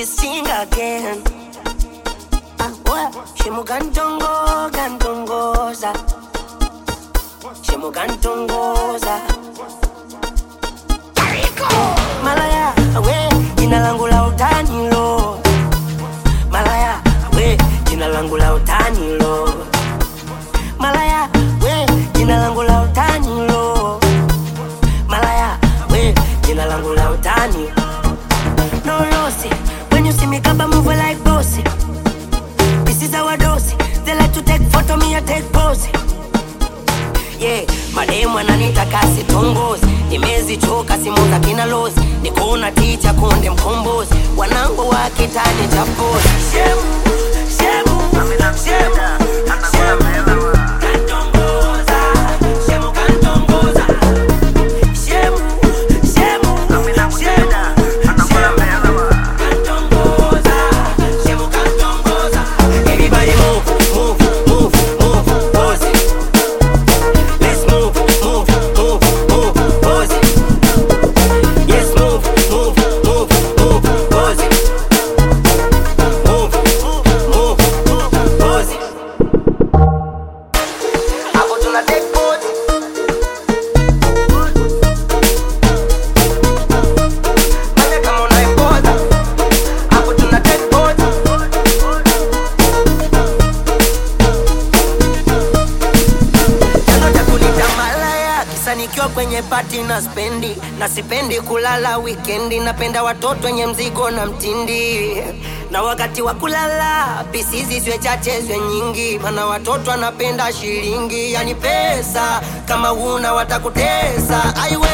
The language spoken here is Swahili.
sing again. Ah, what? Shimugantongo, gantongoza. Shimugantongoza. Malaya, we, jina langu la utani lo. Malaya, we, jina langu la utani lo. Malaya, we, jina langu la utani lo. Malaya, we, jina langu la utani. No lossy, when you see me kaba move like bossy. This is our dose. They like to take photo, me I take pose. Yeah, mademu ananita kasi tongozi, nimezichoka simu za kina lozi, nikona ticha konde mkombozi, wanangu wa kitani cha pozi. Shemu, shemu, shemu, shemu. Kantongoza, shemu kantongoza. Shemu, shemu, shemu, shemu. Kantongoza, shemu kantongoza. Everybody move, move, move, move, pose it. Let's move, move, move, move, pose it. Yes, move, move, move, move, pose it. Move, move, move, pose it. Hapo tuna take pose. Fanya kama unaipoza. Hapo tuna take pose. chanzo cha kunita malaya kisa nikiwa kwenye pati na spendi na sipendi kulala wikendi napenda watoto wenye mzigo na mtindi na wakati wa kulala pisizi zwe chache zwe nyingi mana watoto anapenda shilingi yani pesa kama una watakutesa aiwe